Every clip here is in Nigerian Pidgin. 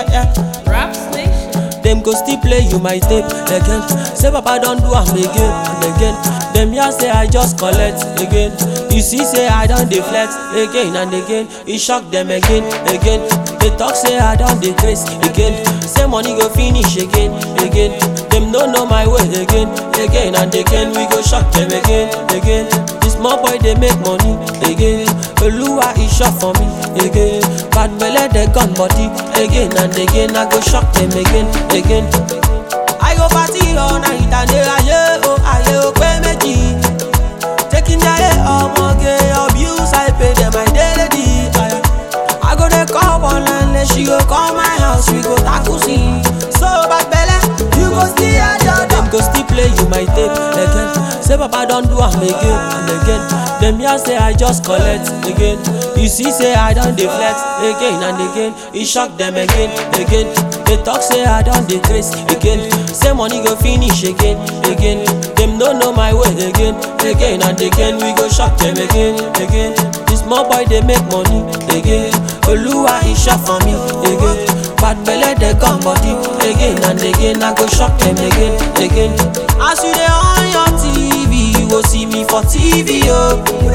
fire. Rap Nation. Them go still play you my tape again. Say Papa don't do am again and again. Them here say I just collect again. You see say I don't deflect again and again. It shock them again, again. They talk say I don't decrease again. Say money go finish again, again. Them no know my way again, again and again. We go shock them again, again. This small boy they make money again. Oluwa is shot for me again. Bad belle they gun body again and again. I go shock them again, again. I go party all night and day aye oh aye oh pé méjì. Taking jaye ọmọge abuse I pay them my daily aye. I go dey call one line she go come my house we go tackle scene. So bad belle you go still hear your Dem go still play you my tape again. Say Papa don do am again and again. Dem hear say I just collect again. You see say I don dey flex again and again. E shock dem again, again. They talk say I don dey craze again. Say money go finish again, again. Dem no know my way again, again and again. We go shock dem again, again. This small boy dey make money again. Oluwa e shop for me again. Bad belle dey come body again and again. I go shock dem again, again. As you dey on your TV, you go see me for TV oh.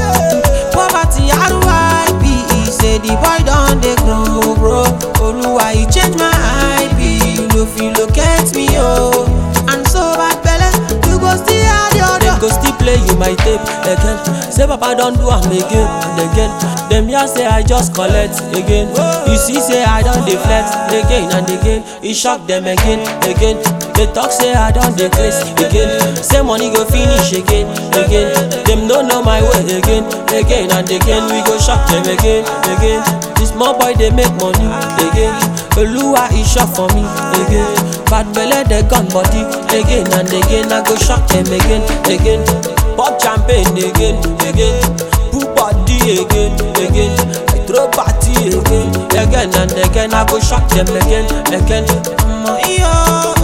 Poverty RYP say the boy don dey grow bro. Oluwa e change my IP, you no fit locate me oh. And so bad belle, you go still add your Dem go still play you my tape again. Say Papa don do am again and again. Dem hear say I just collect again. You see say I don dey flex again and again. E shock dem again, again. They talk say I don dey craze again. Say money go finish again, again. Dem no know my way again, again and again. We go shock dem again, again. This small boy dey make money again. Oluwa e shop for me again. Bad belle dey gun body again and again. I go shock dem again, again. Pop champagne again, again. Put body again, again. I throw party again, again and again. I go shock them again, again. Omo, iyo,